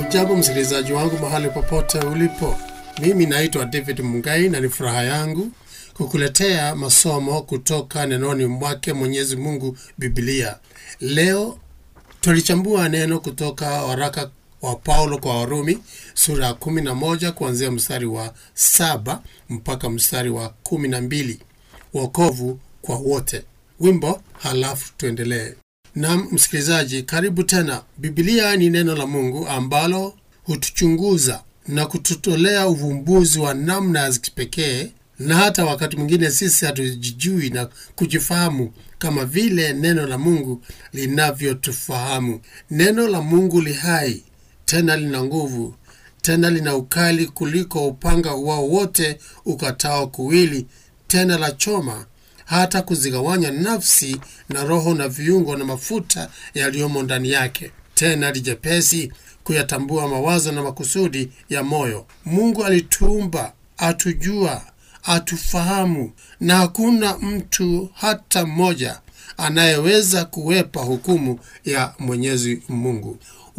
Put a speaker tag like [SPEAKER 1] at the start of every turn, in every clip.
[SPEAKER 1] Hujambo msikilizaji wangu mahali popote ulipo, mimi naitwa David Mungai na ni furaha yangu kukuletea masomo kutoka nenoni mwake Mwenyezi Mungu, Biblia. Leo tulichambua neno kutoka waraka wa Paulo kwa Warumi sura ya 11 kuanzia mstari wa saba mpaka mstari wa 12, wokovu kwa wote. Wimbo halafu tuendelee. Nam msikilizaji, karibu tena. Biblia ni neno la Mungu ambalo hutuchunguza na kututolea uvumbuzi wa namna ya kipekee, na hata wakati mwingine sisi hatujijui na kujifahamu kama vile neno la Mungu linavyotufahamu. Neno la Mungu li hai, tena lina nguvu, tena lina ukali kuliko upanga uwao wote ukatao kuwili, tena la choma hata kuzigawanya nafsi na roho na viungo na mafuta yaliyomo ndani yake, tena lijepesi kuyatambua mawazo na makusudi ya moyo. Mungu alituumba, atujua, atufahamu, na hakuna mtu hata mmoja anayeweza kuwepa hukumu ya Mwenyezi Mungu.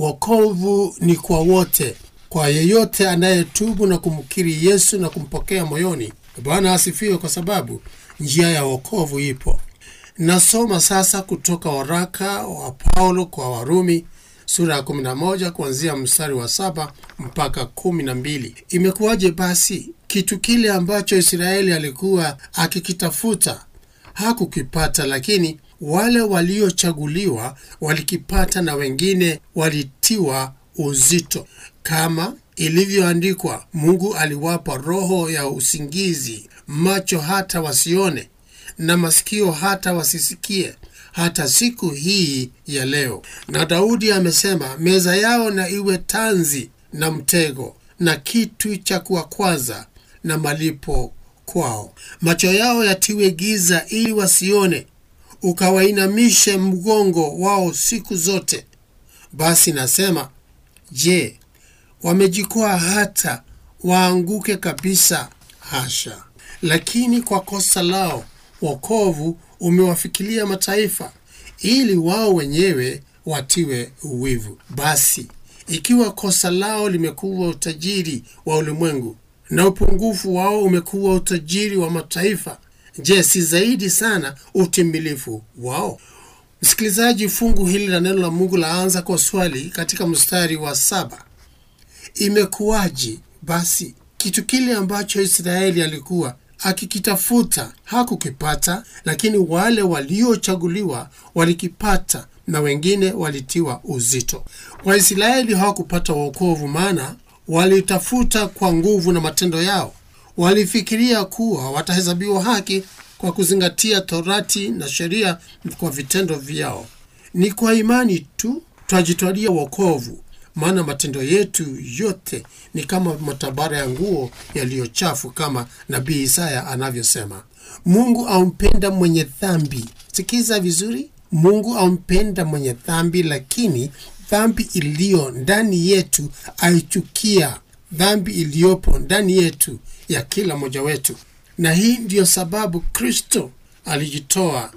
[SPEAKER 1] Wokovu ni kwa wote, kwa yeyote anayetubu na kumkiri Yesu na kumpokea moyoni. Bwana asifiwe, kwa sababu njia ya wokovu ipo. Nasoma sasa kutoka waraka wa Paulo kwa Warumi sura ya 11 kuanzia mstari wa saba mpaka 12. Imekuwaje basi? Kitu kile ambacho Israeli alikuwa akikitafuta hakukipata, lakini wale waliochaguliwa walikipata, na wengine walitiwa uzito, kama ilivyoandikwa, Mungu aliwapa roho ya usingizi, macho hata wasione, na masikio hata wasisikie, hata siku hii ya leo. Na Daudi amesema, meza yao na iwe tanzi na mtego, na kitu cha kuwakwaza na malipo kwao. Macho yao yatiwe giza, ili wasione, ukawainamishe mgongo wao siku zote. Basi nasema, je, wamejikwaa hata waanguke kabisa? Hasha! Lakini kwa kosa lao wokovu umewafikilia mataifa, ili wao wenyewe watiwe uwivu. Basi ikiwa kosa lao limekuwa utajiri wa ulimwengu na upungufu wao umekuwa utajiri wa mataifa, je, si zaidi sana utimilifu wao? Msikilizaji, fungu hili la neno la Mungu laanza kwa swali katika mstari wa saba. Imekuwaje basi? Kitu kile ambacho Israeli alikuwa akikitafuta hakukipata, lakini wale waliochaguliwa walikipata na wengine walitiwa uzito. Waisraeli hawakupata wokovu, maana walitafuta kwa nguvu na matendo yao. Walifikiria kuwa watahesabiwa haki kwa kuzingatia Torati na sheria kwa vitendo vyao. Ni kwa imani tu twajitwalia wokovu, maana matendo yetu yote ni kama matabara ya nguo yaliyochafu, kama nabii Isaya anavyosema. Mungu ampenda mwenye dhambi. Sikiza vizuri, Mungu ampenda mwenye dhambi, lakini dhambi iliyo ndani yetu aichukia dhambi iliyopo ndani yetu ya kila mmoja wetu, na hii ndiyo sababu Kristo alijitoa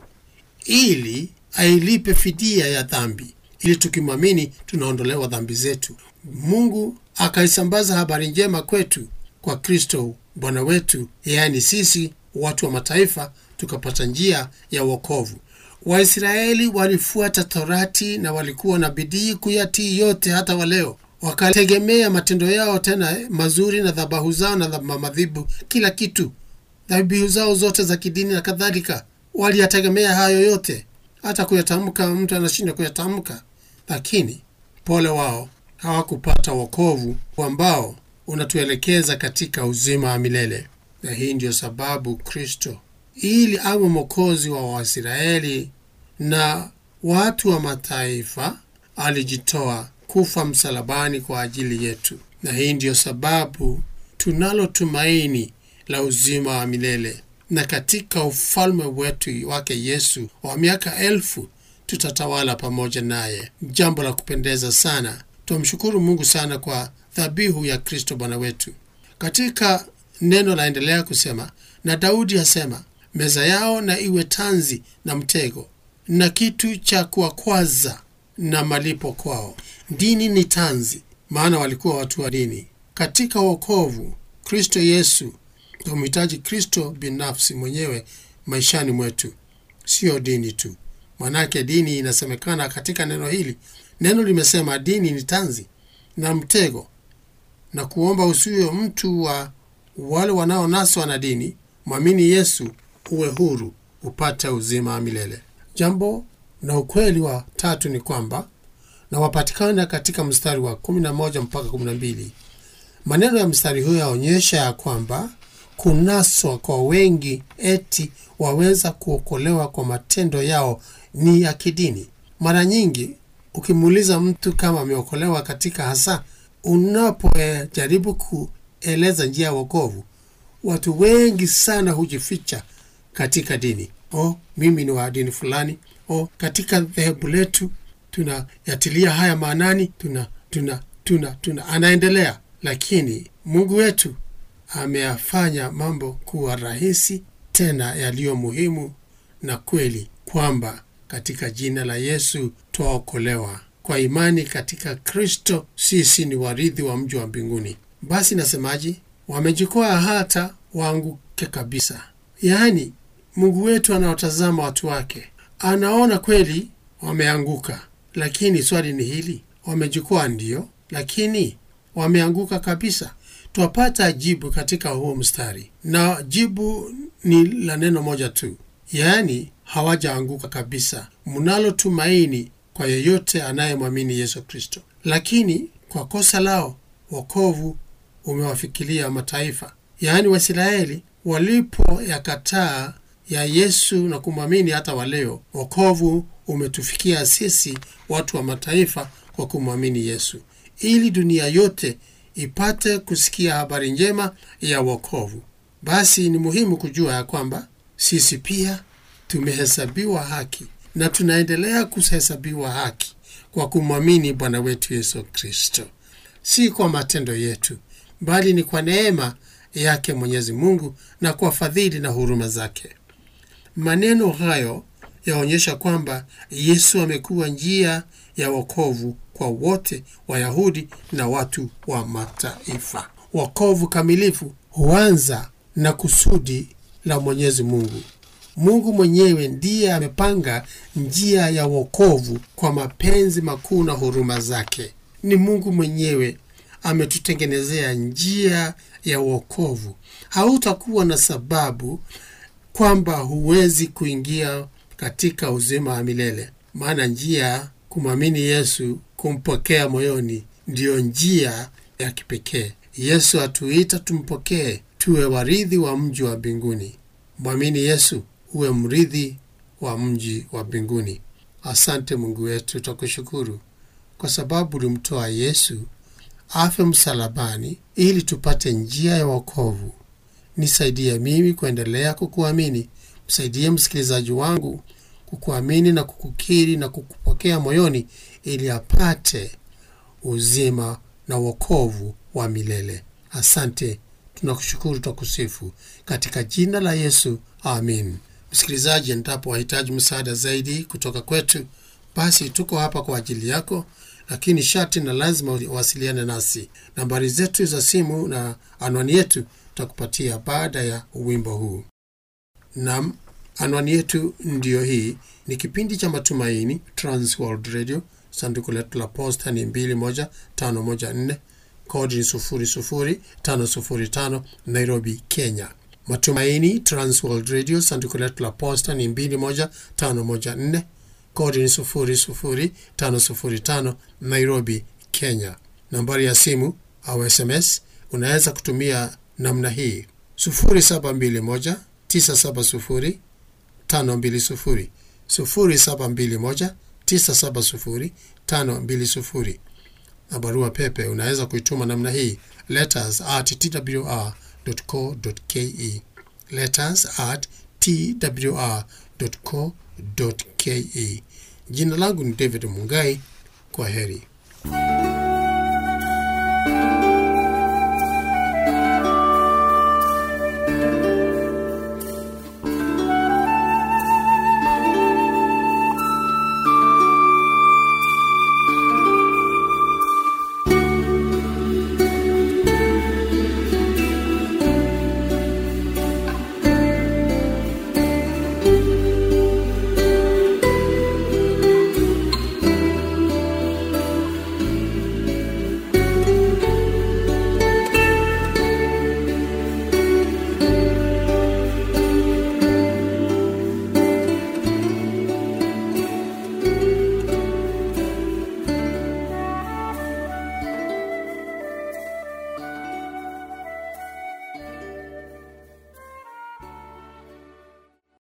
[SPEAKER 1] ili ailipe fidia ya dhambi ili tukimwamini tunaondolewa dhambi zetu. Mungu akaisambaza habari njema kwetu kwa Kristo Bwana wetu, yaani sisi watu wa mataifa tukapata njia ya wokovu. Waisraeli walifuata Torati na walikuwa na bidii kuyatii yote, hata waleo wakategemea matendo yao tena mazuri na dhabahu zao na madhibu, kila kitu, dhabihu zao zote za kidini na kadhalika, waliyategemea hayo yote hata kuyatamka mtu anashinda kuyatamka, lakini pole wao, hawakupata wokovu ambao unatuelekeza katika uzima wa milele. Na hii ndiyo sababu Kristo, ili awe mwokozi wa Waisraeli na watu wa mataifa, alijitoa kufa msalabani kwa ajili yetu. Na hii ndiyo sababu tunalo tumaini la uzima wa milele na katika ufalme wetu wake Yesu wa miaka elfu tutatawala pamoja naye. Jambo la kupendeza sana. Twamshukuru Mungu sana kwa dhabihu ya Kristo Bwana wetu. Katika neno laendelea kusema, na Daudi asema, meza yao na iwe tanzi na mtego na kitu cha kuwakwaza na malipo kwao. Dini ni tanzi, maana walikuwa watu wa dini. Katika wokovu, Kristo Yesu tumhitaji Kristo binafsi mwenyewe maishani mwetu, siyo dini tu. Manake dini inasemekana katika neno hili, neno limesema dini ni tanzi na mtego, na kuomba usiwe mtu wa wale wanaonaswa na dini. Mwamini Yesu uwe huru, upate uzima wa milele. Jambo na ukweli wa tatu ni kwamba na wapatikana katika mstari wa 11 mpaka 12. Maneno ya mstari huyo yaonyesha ya kwamba kunaswa kwa wengi eti waweza kuokolewa kwa matendo yao ni ya kidini. Mara nyingi ukimuuliza mtu kama ameokolewa katika hasa, unapojaribu kueleza njia ya wokovu, watu wengi sana hujificha katika dini. O, mimi ni wa dini fulani. O, katika dhehebu letu tunayatilia haya maanani, tuna tuna tuna tuna, anaendelea. Lakini Mungu wetu ameyafanya mambo kuwa rahisi tena yaliyo muhimu na kweli, kwamba katika jina la Yesu twaokolewa kwa imani katika Kristo. Sisi ni warithi wa mji wa mbinguni. Basi nasemaje? Wamejikwaa hata waanguke kabisa. Yaani Mungu wetu anaotazama watu wake, anaona kweli wameanguka, lakini swali ni hili, wamejikwaa ndiyo, lakini wameanguka kabisa? Twapata jibu katika huo mstari, na jibu ni la neno moja tu, yaani hawajaanguka kabisa. Mnalo tumaini kwa yeyote anayemwamini Yesu Kristo, lakini kwa kosa lao wokovu umewafikilia mataifa, yaani Waisraeli walipoyakataa ya Yesu na kumwamini hata waleo, wokovu umetufikia sisi watu wa mataifa kwa kumwamini Yesu, ili dunia yote ipate kusikia habari njema ya wokovu. Basi ni muhimu kujua ya kwamba sisi pia tumehesabiwa haki na tunaendelea kuhesabiwa haki kwa kumwamini Bwana wetu Yesu Kristo, si kwa matendo yetu, bali ni kwa neema yake Mwenyezi Mungu na kwa fadhili na huruma zake. Maneno hayo yaonyesha kwamba Yesu amekuwa njia ya wokovu kwa wote, Wayahudi na watu wa mataifa. Wokovu kamilifu huanza na kusudi la Mwenyezi Mungu. Mungu mwenyewe ndiye amepanga njia ya wokovu kwa mapenzi makuu na huruma zake. Ni Mungu mwenyewe ametutengenezea njia ya wokovu. Hautakuwa na sababu kwamba huwezi kuingia katika uzima wa milele, maana njia kumwamini Yesu, kumpokea moyoni, ndiyo njia ya kipekee. Yesu atuita tumpokee, tuwe warithi wa mji wa mbinguni. Mwamini Yesu uwe mrithi wa mji wa mbinguni. Asante Mungu wetu, twakushukuru kwa sababu ulimtoa Yesu afe msalabani ili tupate njia ya wokovu. Nisaidie mimi kuendelea kukuamini, msaidie msikilizaji wangu kukuamini na kukukiri na kukupokea moyoni, ili apate uzima na wokovu wa milele. Asante, tunakushukuru, twakusifu katika jina la Yesu, amin. Msikilizaji, endapo wahitaji msaada zaidi kutoka kwetu, basi tuko hapa kwa ajili yako, lakini sharti na lazima uwasiliane nasi. Nambari zetu za simu na anwani yetu tutakupatia baada ya wimbo huu. Nam, anwani yetu ndiyo hii. Ni kipindi cha Matumaini, Transworld Radio. Sanduku letu la posta ni 21514 kodi ni 00505 Nairobi, Kenya. Matumaini Transworld Radio, sanduku letu la posta ni 21514 kodi ni 00505 Nairobi, Kenya. Nambari ya simu au SMS unaweza kutumia namna hii 0721 970 520 0721 970 520 na barua pepe unaweza kuituma namna hii letters at twr.co.ke letters at twr.co.ke. Jina langu ni David Mungai. Kwa heri.